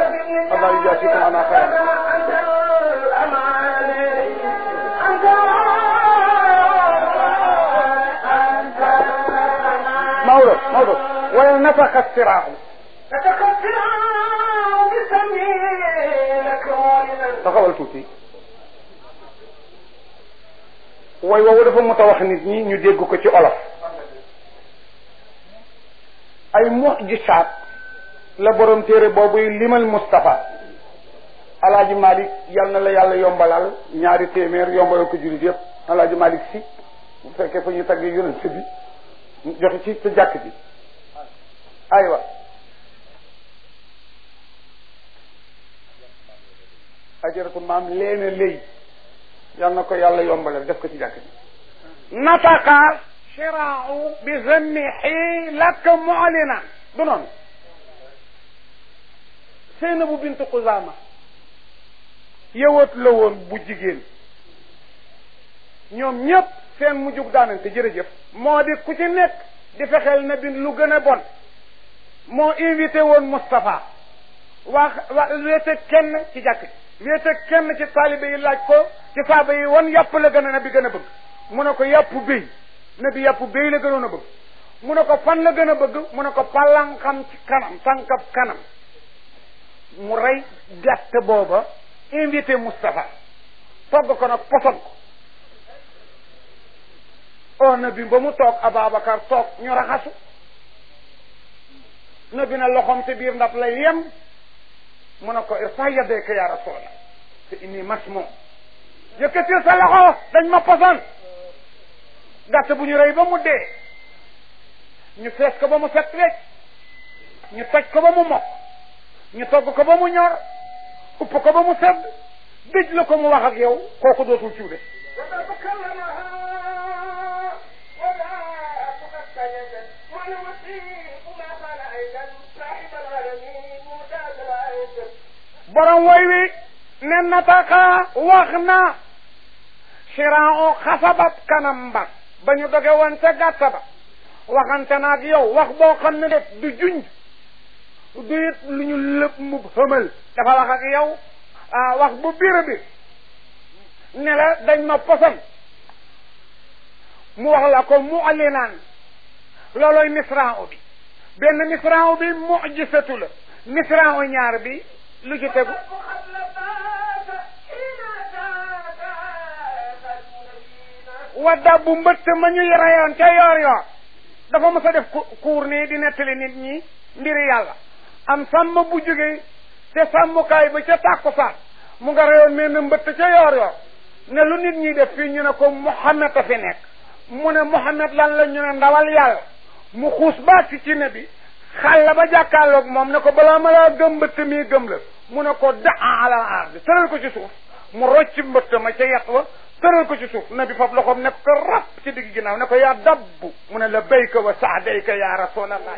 الله يجازيكم عنا خيرا مولد مولد ونفخ الصراع taxawal tuuti way woowu dafa mot a wax nit ñi ñu dégg ko ci olof ay mujisaat la borom téere boobu limal Moustapha alaaji Malick yal na la yàlla yombalal ñaari téeméer yombalal ko jullit yëpp alaaji Malick si bu fekkee fa ñu tagg yonent bi joxe ci sa jàkk ji aywa ajaratu maam leena léy yal na ko yàlla yombalal def ko ci jàkk ji nataqa shiraau bi zammihi lak mu'lina du noonu Seynabu bintu Xuzaama yëwat la woon bu jigéen ñoom ñëpp seen mujjug daanante jërëjëf moo di ku ci nekk di fexeel na bin lu gën a bon moo invité woon Moustapha wax wax wéete kenn ci jàkk wéete kenn ci taalibe yi laaj ko ci saaba yi wan yàpp la gën a na bi gën a bëgg mu ne ko yàpp béy na bi yàpp béy la gënoon a bëgg mu ne ko fan la gën a bëgg mu ne ko palan xam ci kanam tànkab kanam mu rey gàtt booba invité Moustapha togg ko nag poson ko oo na bi ba mu toog Ababacar toog ñu raxasu na bi na loxoom ci biir ndab lay yem mu ne ko irfa yadayka ya rasulallah te inni masmo yëkkatil sa loxo dañ ma poson gàtt bu ñu rey ba mu dee ñu fees ko ba mu set wecc ñu toj ko ba mu mokk ñu togg ko ba mu ñor upp ko ba mu sedd dëj la ko mu wax ak yow kooku dootul cuude borom woy wi ne nataka wax na sirao xasabab kanam ba ba ñu doge woon ca gàtta ba waxante na ak yow wax boo xam ne def du junj du it lu ñu lëpp mu xëmal dafa wax ak yow wax bu biir bi ne la dañ ma poson mu wax la ko mu alinaan looloy misraaw bi benn misraaw bi mujisatu la misraaw ñaar bi lu ci tegu wadda bu mbëtt ma ñuy reyoon ca yoor yoor dafa mës a def kuur nii di nettali nit ñi mbiri yàlla am sàmm bu jógee te sàmmukaay ba ca tàkkusaan mu nga reyoon mel ne mbëtt ca yoor yoor ne lu nit ñi def fii ñu ne ko Muhammad a fi nekk mu ne Muhammad lan la ñu ne ndawal yàlla mu xuus baat ci ci ne bi xàll ba jàkkaarloog moom ne ko balaa ma laa gëm mbëtt mii gëm la mu ne ko daa alal ardi tëral ko ci suuf mu rocc mbëtt ma ca yet wa tëral ko ci suuf ne bi fab loxoom ne ko rap ci digg ginnaaw ne ko yaa dabbu mu ne la bayka wa saadayka ya rasulallah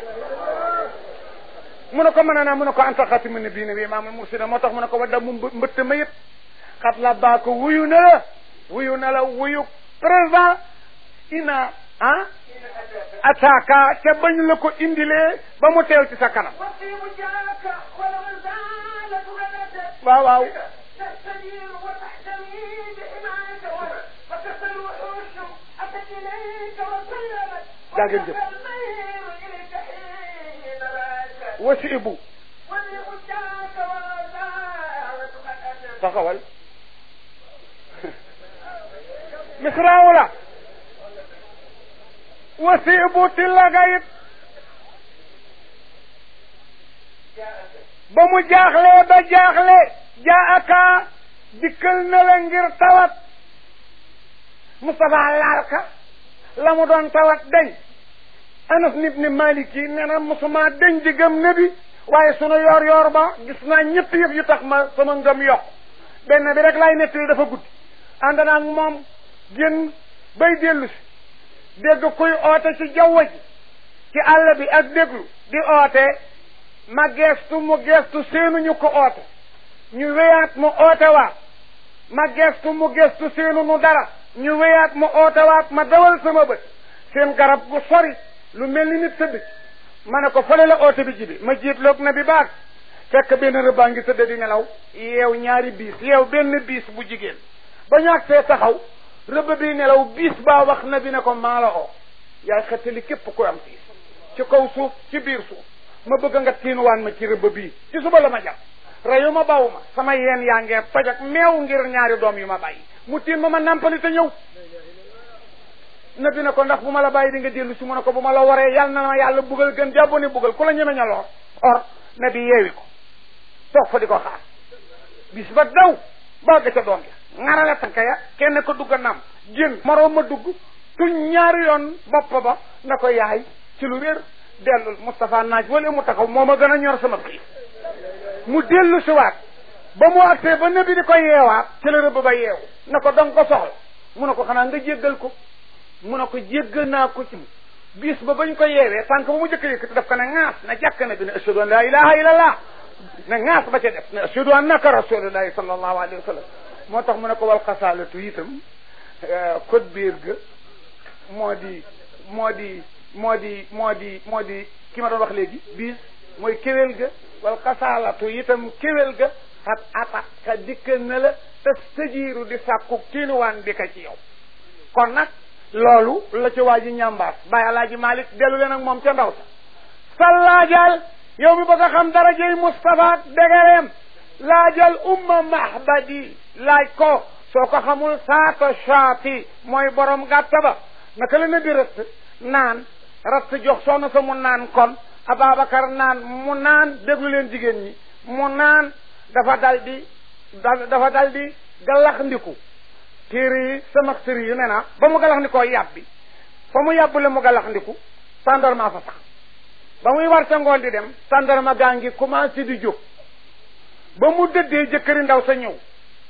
mu ne ko mën naa mu ne ko anta xatimu ne bii ne bii maamul mursina moo tax mu ne ko wa dabbu mbëtt ma yëpp xat la baa ko wuyu na la wuyu na la wuyu présent ina ah ataaka ca bañ la ko indilee ba mu teew ci sa kanam waaw waaw daa ngeen jëf wasi ibu taxawal misraaw la wasi ibu tillaga it ba mu jaaxlee ba jaaxle jaaka dikkal na la ngir tawat Moustapha laal ka la mu doon tawat dañ Anas ibn Malik yi nee na mosuma dañ di gëm nabi waaye sunu yoor yoor ba gis naa ñett yëf yu tax ma sama ngëm yokk benn bi rek laay nettali dafa guddi ànd naa ak moom génn bay dellu si dégg kuy oote ci jaww ji ci àll bi ak déglu di oote ma geestu mu geestu seenuñu ko oote ñu wéyaat mu oote waat ma geestu mu geestu seenu nu dara ñu wéyaat mu oote waat ma dawal sama bët seen garab gu sori lu mel ni nit tëdd ma ne ko fële la oote bi jibi ma jiitloog na bi baag fekk benn rëbbaa ngi tëdd di nelaw yeew ñaari biis yeew benn biis bu jigéen ba ñu agsee taxaw rëbb bi nelaw biis baa wax na bi ne ko maa la oo yaay xettali képp ku am biis ci kaw suuf ci biir suuf ma bëgg nga tiinuwaan ma ci rëbb bii ci suba la ma jàpp reyu ma baw ma sama yeen yaa ngee toj ak meew ngir ñaari doom yu ma bàyyi mu tiin ma ma nàmpali te ñëw na bi ne ko ndax bu ma la bàyyi di nga dellu si mu ne ko bu ma la waree yàlla na ma yàlla bugal gën jàbbo ne bugal ku la ñeme ña lor or na bi yeewi ko toog fa di ko xaar bis ba daw bagga ca doom ya ŋarale tànka ya kenn ko dugg a naam génn moroom ma dugg tuñ ñaari yoon bopp ba na ko yaay ci lu wér dellul Moustapha naaj wala mu taxaw moo ma gën a ñor sama xiif mu dellu si waat ba mu agsee ba nabi di ko yeewaat ci la rëbb ba yeewu na ko danga ko soxla mu ne ko xanaa nga jéggal ko mu ne ko jéggal naa ko ci bis ba bañ ko yeewee tànk ba mu jëkk yëkkati daf ko ne ŋaas na jàkk na bi ne ashhadu an la ilaha illallah ne ŋaas ba ca def ne ashhadu annaka rasulullahi sallallahu alayhi wa sallam moo tax mu ne ko wal xasaalatu itam code biir ga moo di moo di moo di moo di moo di ki ma doon wax léegi bis mooy kéwél ga wal xasaalatu itam kéwél ga xat ata ka dikk na la te sëjiiru di sàkku tiinuwaan di ka ci yow kon nag loolu la ci waa ji ñambaas bàyyi alaaji malik dellu leen ak moom ca ndaw sa sallaajal yow mi bëgg a xam darajey Moustapha dégareem laajal umma mahbadi laaj ko soo ko xamul saata shaati mooy borom gàtta ba naka la nabi rëtt naan ratt jox soxna sa mu naan kon Ababacar naan mu naan déglu leen jigéen ñi mu naan dafa dal di dafa dal di galax ndiku téere yi sama sëri yu ne na ba mu galax ndikoo yàbbi fa mu yàbbule mu galax ndiku tàndarma fa sax ba muy war ca ngoon di dem tàndarma gaa ngi commencé di jóg ba mu dëddee jëkkëri ndaw sa ñëw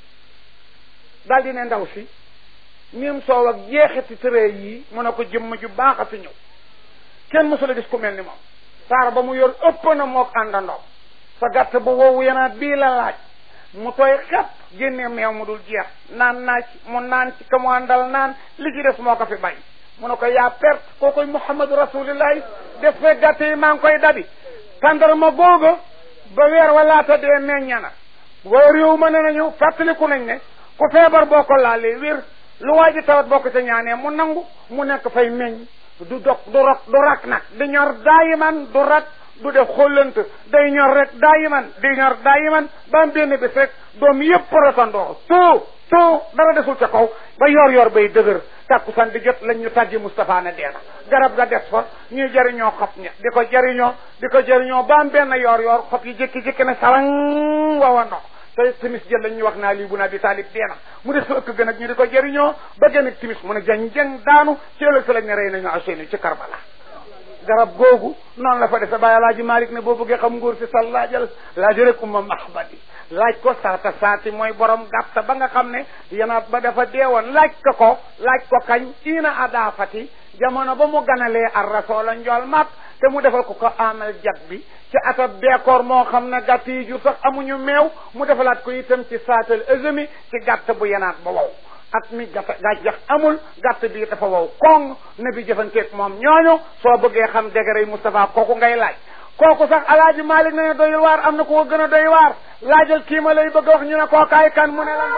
daal di ne ndaw si nim soow ak jeexiti tëree yii mu ne ko jëmm ju baax a fi ñëw kenn mësula gis ku mel ni moom saar ba mu yor ëpp na mook àndandoom sa gàtt bu woowu yenaat bii la laaj mu tooy xepp génne meew mu dul jeex naan naa ci mu naan ci ka mu àndal naan li ci des moo ko fi bay mu ne ko yaa perte koo koy muhammadu rasulillahi def fee gàtt yi maa ngi koy dabi tàndarma googa ba weer walaata dee meñña na waa réew ma ne nañu fàttaliku nañ ne ku feebar boo ko laalee wér lu waa ji tawat boo ko ca ñaanee mu nangu mu nekk fay meññ du dog du rok du rak nag di ñor daayiman du rak du def xollant day ñor rek daayiman di ñor daayiman ba am benn bis rek doom yëpp rotandoo too too dara desul ca kaw ba yor yor bay dëgër tàkkusaan di jot lañ ñu tàggi Moustapha ne dee na garab ga des fa ñuy jëriñoo xob ña di ko jëriñoo di ko jëriñoo ba am benn yor yor xob yi jékki-jékki ne sarang wawa ndox te timis jël lañ ñu wax naa lii bu naa bi taalib dee na mu des fa ëkk gën ak ñu di ko jëriñoo ba gën ak timis mu ne jang jang daanu ci ëllëg sa lañ ne rey nañu Ousseynou ci Karbala garab googu noonu la fa defe bàyyi alaaji Malick ne boo bëggee xam nguur si sal laajal laaj rek umma mahbadi laaj ko saata saati mooy borom gàtta ba nga xam ne yanaat ba dafa deewoon laaj ko ko laaj ko kañ ina adaafati jamono ba mu ganalee ar rasoola njool mat te mu defal ko ko amal jag bi ci atab beekoor moo xam ne gàtt yi jur sax amuñu meew mu defalaat ko itam ci saatal ësëmi ci gàtt bu yanaat ba wow at mi gàtt gàncax amul gàtt bi dafa wow koŋ ne bi jëfanteeg moom ñooñu soo bëggee xam degré Moustapha kooku ngay laaj kooku sax alaaji Malick ne doy waar am na ku ko gën a doy waar laajal kii ma lay bëgg a wax ñu ne kookaay kan mu ne la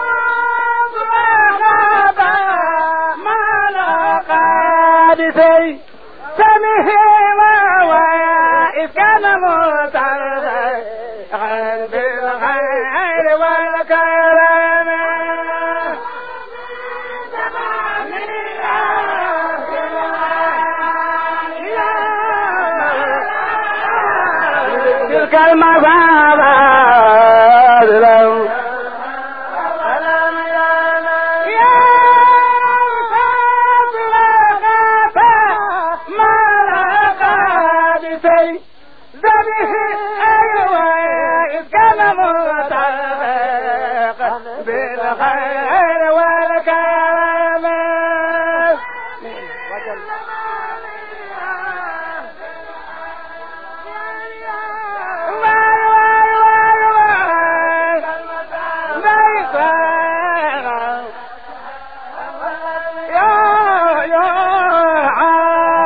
بسي سمه وإذ كان متعرضا بالخير والكرم تلك المصابة بالخير والكرم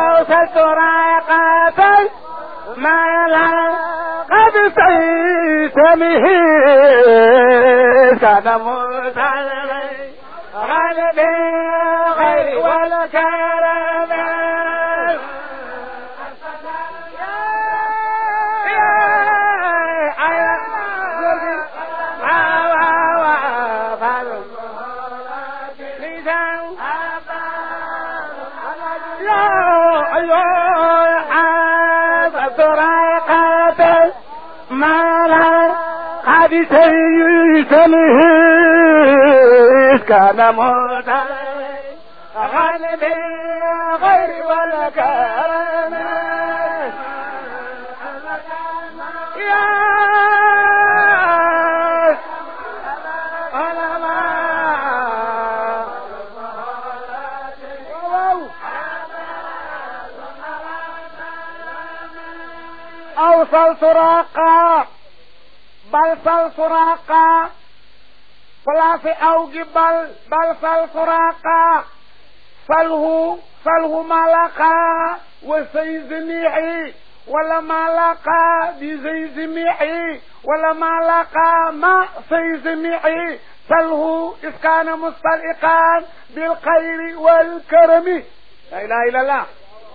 ما لا قد سيت سمه كان مرسلا غالب غير ولا كرم سيسمه كان موتا غالب غير ولا كرم يا أوصل سراقا bal sal suraqa place aw gi bal bal sal suraqa salhu salhu malaqa wa sayzmihi wala malaqa bi zayzmihi wala malaqa ma sayzmihi salhu iskana mustaliqan bil xayri wal karami la ilaha illallah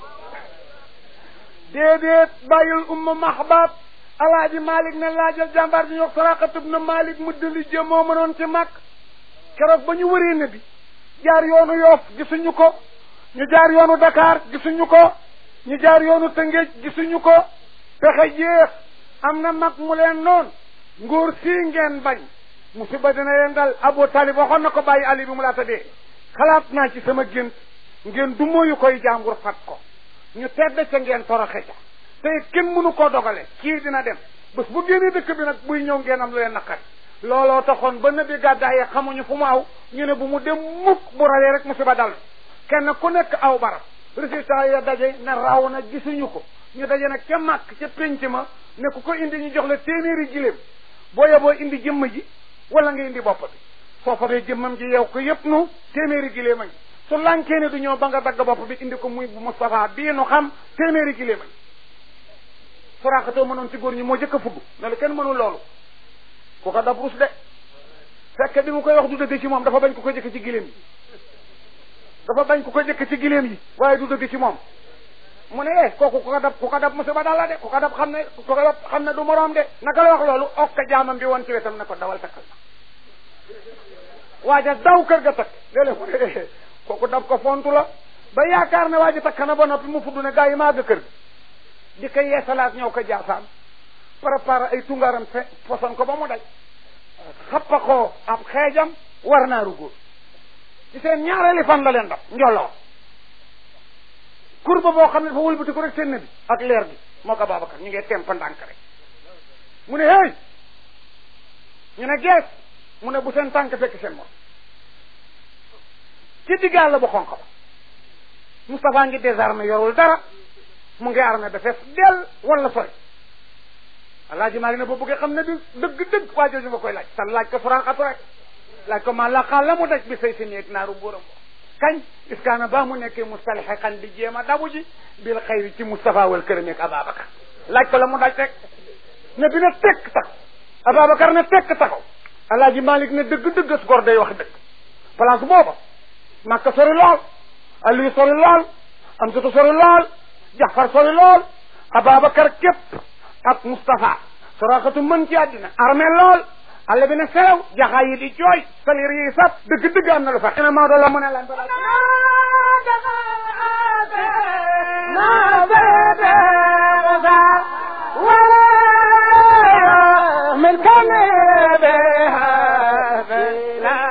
déedéet bàyyul umma mahbab alaaji malik ne laajal jàmbaar ji ñox saraqatub na malik mu dëli jë moo mënoon ci mag keroog ba ñu wëree ne bi jaar yoonu yoof gisuñu ko ñu jaar yoonu dakar gisuñu ko ñu jaar yoonu tëngéej gisuñu ko pexe jeex am na mag mu leen noon nguur sii ngeen bañ musiba dina leen dal abu talib waxoon na ko bàyyi ali bi mu laata dee xalaat naa ci sama gént ngeen du mooyu koy jàmbur fat ko ñu tedd ca ngeen toroxe ca te kenn mënu koo dogale kii dina dem bés bu génnee dëkk bi nag buy ñëw ngeen am lu leen naqari looloo taxoon ba nabi gàddaay xamuñu fu mu aw ñu ne bu mu dem mukk bu rawee rek musiba dal kenn ku nekk aw barab résultat ya daje ne raw na gisuñu ko ñu daje nag ca màkk ca pénc ma ne ku ko indi ñu jox la téeméeri giléem boo yeboo indi jëmm ji wala nga indi bopp bi soo fabee jëmmam ji yow ko yëpp nu téeméeri giléem a ngi su lànkee ne du ñëw ba nga dagg bopp bi indi ko muy bu Moustapha bii nu xam téeméeri giléem a ngi suraxatoo mënoon ci góor ñi moo jëkk a fugg ne la kenn mënul loolu ku ko dab rus de fekk bi mu koy wax du dëgg ci moom dafa bañ ku ko jëkk ci giléem yi dafa bañ ku ko jëkk ci giléem yi waaye du dëgg ci moom mu ne eh kooku ku ko dab ku ko dab musiba dal la de ku ko dab xam ne ku ko dab xam ne du moroom de naka la wax loolu okka jaamam bi woon ci wetam ne ko dawal takkal na waaja daw kër ga takk léeg-léeg mu ne kooku dab ko fontu la ba yaakaar ne waaja takk na ba noppi mu fudd ne gaa yi maa ga kër gi di ko yeesalaat ñëw ko jaasaan préparé ay tungaram fe poson ko ba mu daj xappa ko ab xeejam war naaru góor ci seen ñaareeli fan la leen daf njoloo kurba boo xam ne dafa wëlbati ko rek seen bi ak leer gi moo ko Babacar ñu ngi tempa ndànk rek mu ne hey ñu ne gees mu ne bu seen tànk fekk seen moom ci diggaal la bu xonq ba Moustapha ngi désarmé yorul dara mu ngi armé ba fees del wala sori alaaji maa ngi ne boo bëggee xam ne du dëgg-dëgg waa jooju nga koy laaj sa laaj ko furaxatu rek laaj ko maa laqaa la mu daj bi say si neeg naaru góoram kañ iskaana ba mu nekkee mustalixe xan di jéem a dabu ji bil xayri ci Moustapha wal këram ak Ababacar laaj ko la mu daj rek ne bi ne tekk taxaw Ababacar ne tekk taxaw alaaji Malik ne dëgg-dëgg as gor day wax dëgg place booba Makka sori lool Aliou sori lool Amsatu sori lool Jafar sori lool Ababacar képp ak Moustapha soraxatu mën ci àddina armé lool àll bi ne selew jaxaa yi di jooy salir yi sab dëgg-dëgg am na lu fa ina Maodo la mu ne lan من كان بها بلا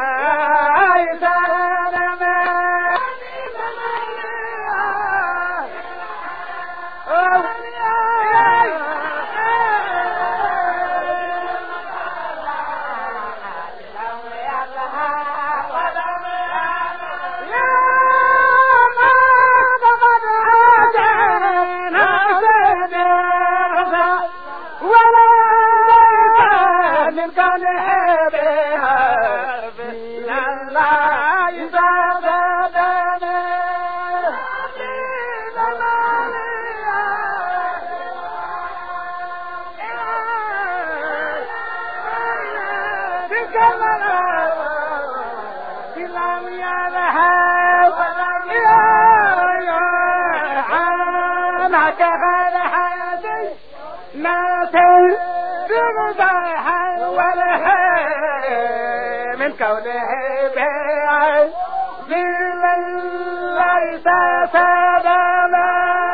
هناك غير ناسي بمزاحا ولا من كونه بيع من ليس سلما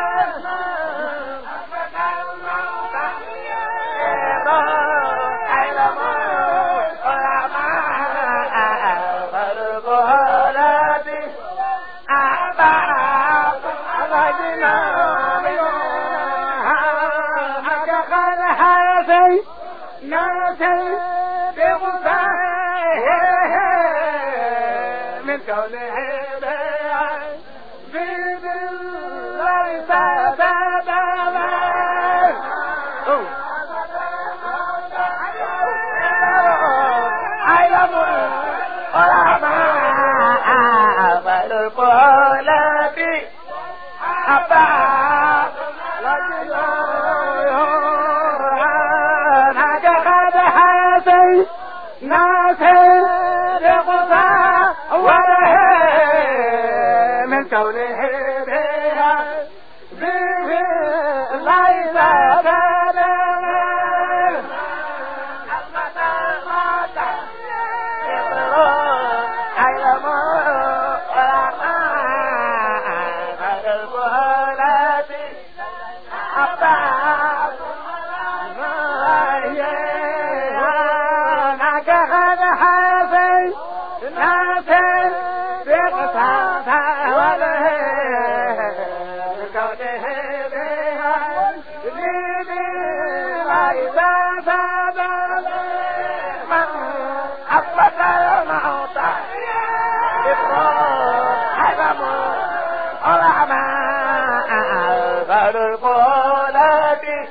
من كونه بيع بيد ليس سببا علم العلماء والقلب أبا هذا قد حاسي ناسي لغفا وله من كونه بها به ليس بلغ علم القلب أبا القلب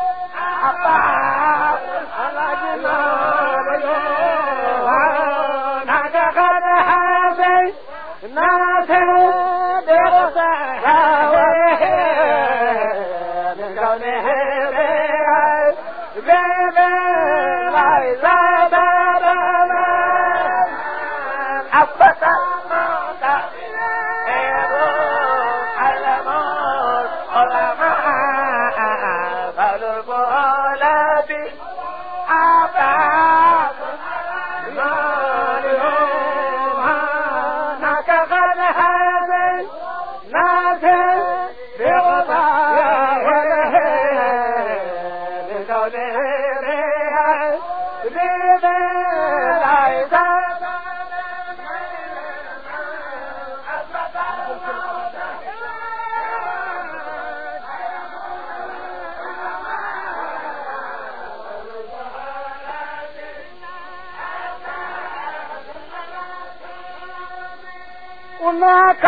هناك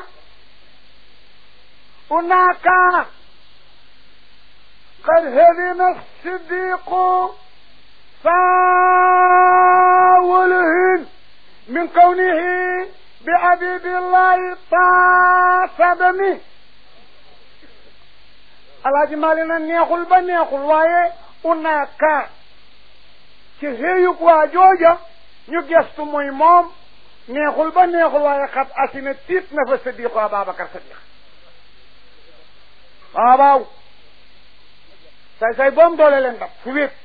هناك قد هدم الصديق فاولهن من كونه بعبيد الله طاسدني alaaji maali na neexul ba neexul waaye unaaka ci xëyug waa jooja ñu gestu muy moom neexul ba neexul waaye xat asina tiit na fa sadiqu Ababacar Sadiq waaw waaw say say boom doole leen dab fu wéet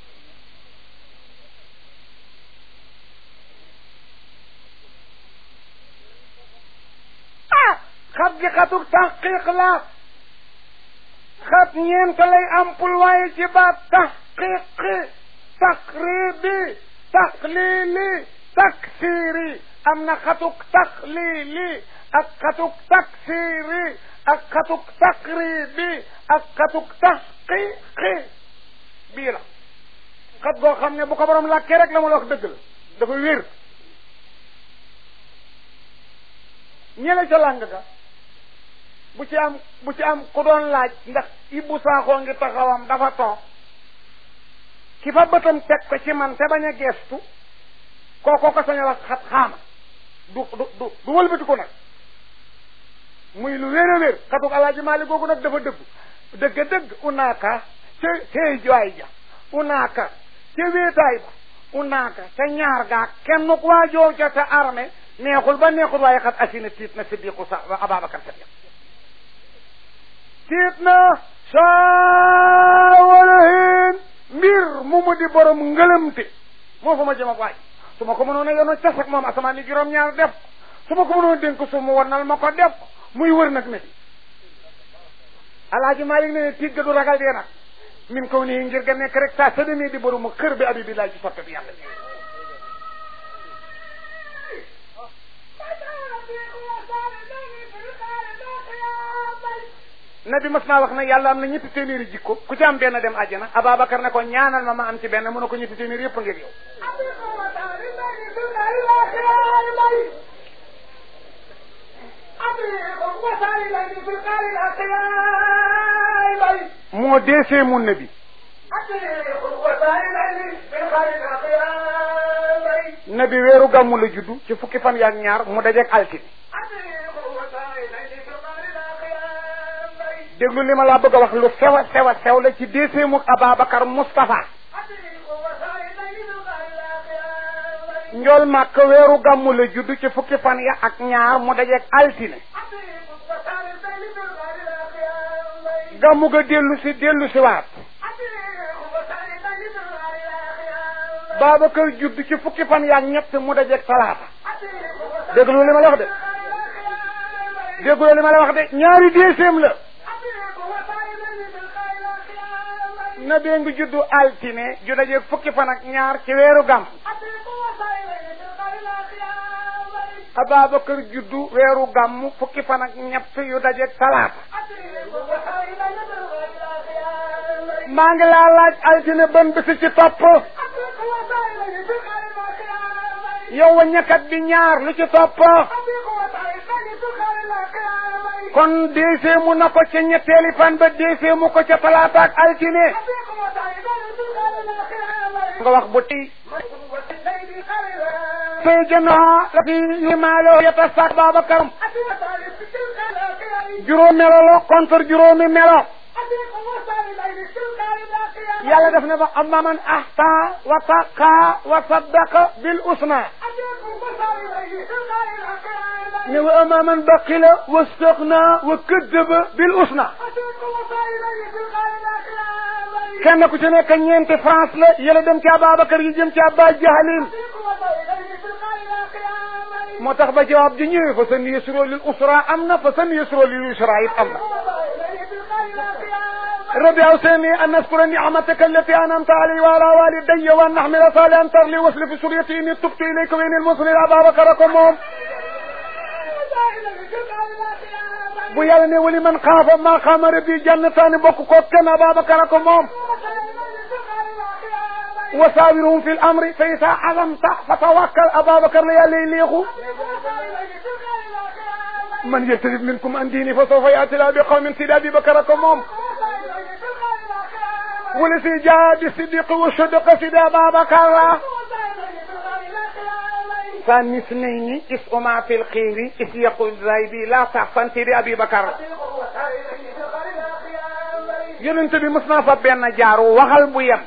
ah xat gi xatuk taxqiq la xat ñeent lay ampul waaye ci baat taxqiqi taqribi taqlili taksiri am na xatuk taxlili ak xatuk taksiri ak xatuk taqribi ak xatuk taxqiqi bii la xat goo xam ne bu ko borom làkkee rek la ma la wax dëgg la dafa wér ñële ca làng ga bu ci am bu ci am ku doon laaj ndax Ibou Sakho ngi taxawam dafa toog ki fa bëtam teg ko ci man te bañ a geestu kooko ko sañ a wax xat xaama du du du du wëlbatiku nag muy lu wér a wér xatuk alaaji maali googu nag dafa dëggu dëgg dëgg unaaka ca xëy joay ja unaaka ca wéetaay ba unaaka ca ñaar gaa kenn ku waa joo ca ca armée neexul ba neexul waaye xat asina tiit na siddiqu sa Ababacar Sadiq tiit na saawalahin mbir mu mu di borom ngëlëmte moo fa ma jëm ak waaj su ma ko mënoon a yono cas ak moom asamaan ni juróom-ñaar def su ma ko mënoon a dénk su mu warnal ma ko def muy wër nag ne alaaji Malik ne tiit ga du ragal dee nag min kaw nii ngir ga nekk rek saa sa demee di borom kër bi abi bi laaj ci soppe bi yàlla nabi mas naa wax ne yàlla am na ñetti téeméeri jikko ku ci am benn dem àjjana Ababacar ne ko ñaanal ma ma am ci benn mu ne ko ñetti téeméeri yëpp a ngir yow moo deesee mun nabi nabi weeru gàmmu la juddu ci fukki fan yaak ñaar mu dajeek altine déglu li ma laa bëgg a wax lu sew a sew a sew la ci déeseemu Ababacar Moustapha njool màkk weeru gàmmu la judd ci fukki fan ya ak ñaar mu dajeeg altine gàmmu ga dellu si dellu si waat Babacar judd ci fukki fan ya ak ñett mu dajeeg talaata déglu li ma la wax de déglu li ma la wax de ñaari déeseem la na bee ngi juddu altine ju dajeeg fukki fan ak ñaar ci weeru gàmm Ababacar juddu weeru gàmm fukki fan ak ñett yu dajeeg talaata maa ngi laa laaj altine ban bisi ci topp yow wa ñakkat bi ñaar lu ci topp kon déeseemu na ko ca ñetteeli fan ba déeseemu ko ca talaata ak altine nga wax bu tey tey jëndoxa la fi yu maaloo yeta saak Babacar juróom melo la contre juróomi melo yàlla def na ba amma man ahta wa taqa wa saddaqa bil usna ne wa amma man baqila wastaqna wa kaddaba bil usna kenn ku ci nekk ñeenti France la yële dem ci Ababacar yi jëm ci Abba Jahalin moo tax ba jawaab ji ñëwee fa san yusro lil usra am na fa san yusro lil usra it am na ربي أوصيني أن أذكر نعمتك التي أنعمت علي وعلى والدي وأن أحمل صالحا ترلي وصل في سريتي إني تبت إليك وإني المصلي أبا بكركم موم bu yàlla ne wali man xaafa maa xaama rabbi jannataani bokk ko kenn Ababacar ko moom wa saawiruhum fi l amri fa isa azamta fa tawakkal Ababacar la yàlla léexu man yartadid minkum an diini fa sawfa yaati laa bi qawmin sidi Abubakar ko moom wala si jaa bi siddiq wa sadaqa sidi Ababacar la ثاني اثنين اسهما في الخير إذ يقول زايدي لا تحسن سيدي أبي بكر yonent bi mës naa fa benn jaaru waxal bu yem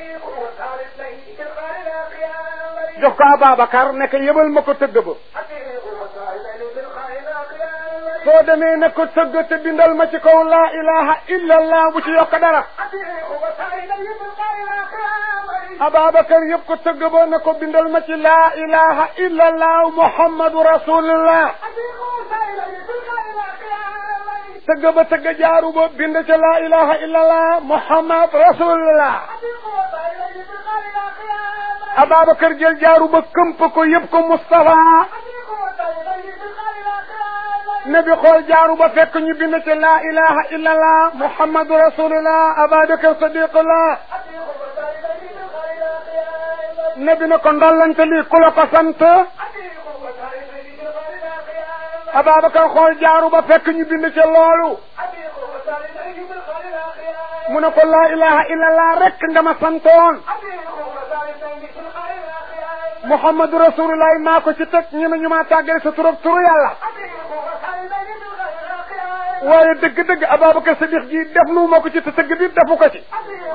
jox ko Ababacar nekk yëbal ma ko tëgg ba soo demee ne ko tëgg te bindal ma ci kaw laa ilaha illa allah bu ci yokk dara Ababacar yëpp ko tëgg ba ne ko bindal ma ci laa ilaha illa allah muhammadu rasulullah tëgg ba tëgg jaaru ba bind ca laa ilaha illa allah muhammad rasulullah Ababacar jël jaaru ba këmp ko yëpp ko Moustapha nabi xool jaaru ba fekk ñu bind ca laa ilaha illa allah muhammadu rasulullah Ababacar sadiqullah nabi na ko ndollante lii ku la ko sant Ababacar xool jaaru ba fekk ñu bind ca loolu mu ne ko laa ilaha illallah rek nga ma santoon Muhammadu rasulullah maa ko ci teg ñu ne ñu maa tàggale sa turab turu yàlla waaye dëgg-dëgg Ababacar Sadiq ji def nu ma ko ci te tëgg bi defu ko ci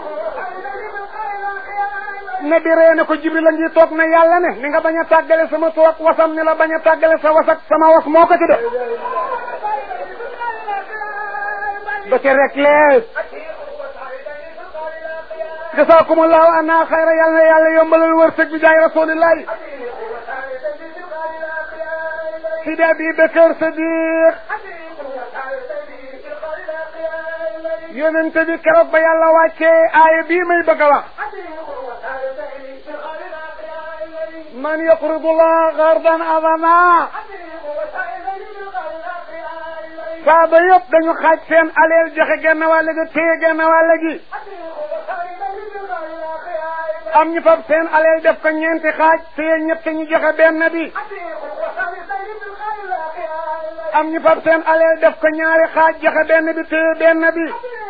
ne di ree ne ko jibril a ngi toog na yàlla ne ni nga bañ a tàggale sama tur ak wasam ni la bañ a tàggale sa wasak sama was moo ko ci def ba ca rek lees jasaakumullahu anna xayra yàlla na yàlla yombalal wërsëg bi jaay rasulillahi sidi abi bakar sadiq yonente bi keroog ba yàlla wàccee aaya bii may bëgg a wax man yaqridu llah gardan adama saaba yëpp dañu xaaj seen aleel joxe genn wàll gi téye genn wàll gi am ñu fab seen aleel def ko ñeenti xaaj téye ñett ñu joxe benn bi am ñu fab seen aleel def ko ñaari xaaj joxe benn bi téye benn bi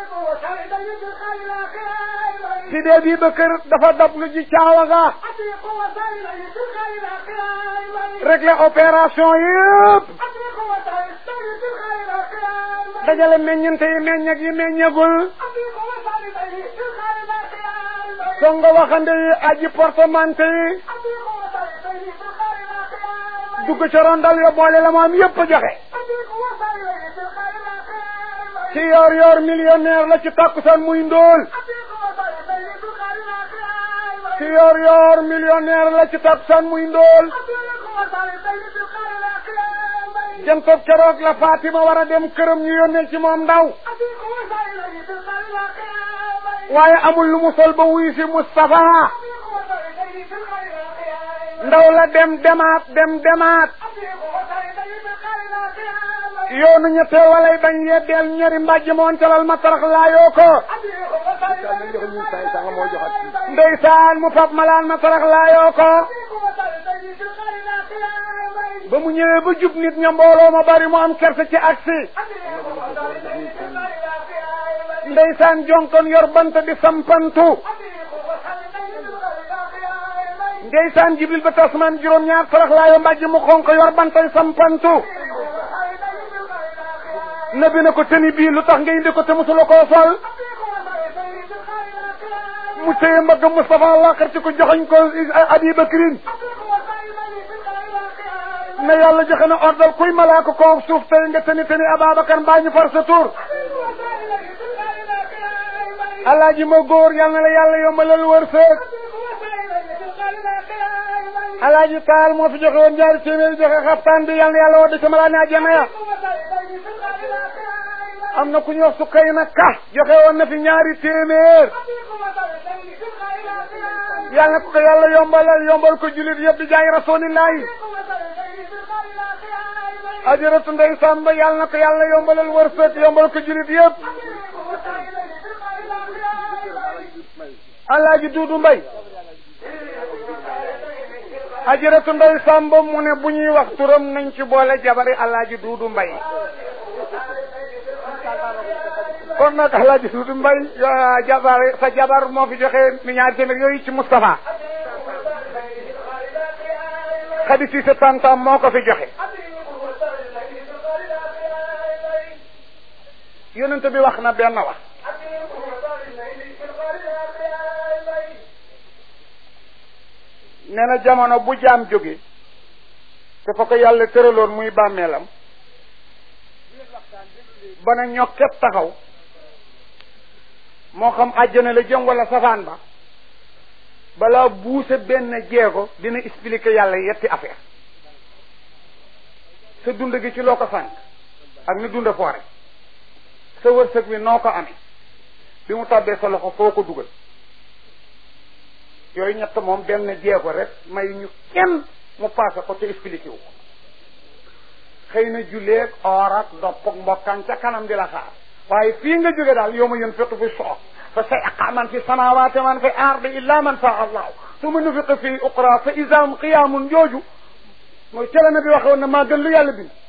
si dee bii ba kër dafa dab lu ji caawa ga réglé opération yëpp dajale meññante yi meññag yi meññagul songo waxande yi aji portemante yi dugg ca rondal yo boole la moom yëpp joxe ci yoor yoor millionnaire la ci takkusaan muy ndóol ci yoor yoor millionnaire la ci takkusaan muy ndóol jantob keroog la Fatima war a dem këram ñu yónnee ci moom ndaw waaye amul lu mu sol ba wuyu si Moustapha ndaw la dem demaat dem demaat yoonu ñetteel walay bañ yeddeel ñari mbàjj moon calal ma tarax laayoo ko ndeysaan mu fab malaan ma tarax laayoo ko ba mu ñëwee ba jub nit ña mbooloo ma bari mu am kersa ci aksi ndeysaan jonkon yor bant di sampantu ndeysaan jibril ba tasmaan juróom-ñaar tarax laayoo mbàjj mu xonk yor bantay sampantu nabi na ko tëni bii lu tax nga indi ko te musula koo sol mu téye mbagg Moustapha laqar ci ko joxoñ ko Abi Bakrin ne yàlla joxe na ordal kuy malaaka ko suuf tey nga tëni tëni Ababacar mbaa ñu far sa tur alaaji ma góor yal na la yàlla yombalal wërsëg alaaji taal moo fi joxe woon ñaari téeméeri joxe xaftaan bi yal na yàlla wadde sama laa ne àjjana ya am na ku ñu wax su kay na ka joxe woon na fi ñaari téeméer yàlla ko ko yàlla yombalal yombal ko julit yëpp di jaay rasulillahi ajaratu ndey sàmba yàlla na ko yàlla yombalal wërsëg yombal ko julit yëpp alaaji duudu mbay ajaratu ndey sàmba mu ne bu ñuy wax turam nañ ci boole jabari alaaji duudu mbay kon nag alaaji duudu mbay jabar sa jabar moo fi joxe mi ñaari téeméer yooyu ci Moustapha xadi si sa tantam moo ko fi joxe yonent bi wax na benn wax nee na jamono bu jaam jóge te fa ko yàlla tëraloon muy bàmmeelam ba na ñokket taxaw moo xam àjjana la jëm wala safaan ba balaa buuse benn jeego dina expliquer yàlla yetti affaire sa dund gi ci loo ko sànq ak ni dunda foore sa wërsëg wi noo ko amee bi mu tàbbee sa loxo foo ko dugal yooyu ñett moom benn jeego rek may ñu kenn mu paase ko te expliqué wu ko xëy na julleeg or ak dopp ak mbokkaan ca kanam di la xaar waaye fii nga jóge daal yow ma yën fiqu fi soox fa sayqa man fi samawati man fi ardi illa man saa allahu summa nufiqa fi uqra fa isam qiyaamun jooju mooy tele na bi waxoon na maa gën lu yàlla bind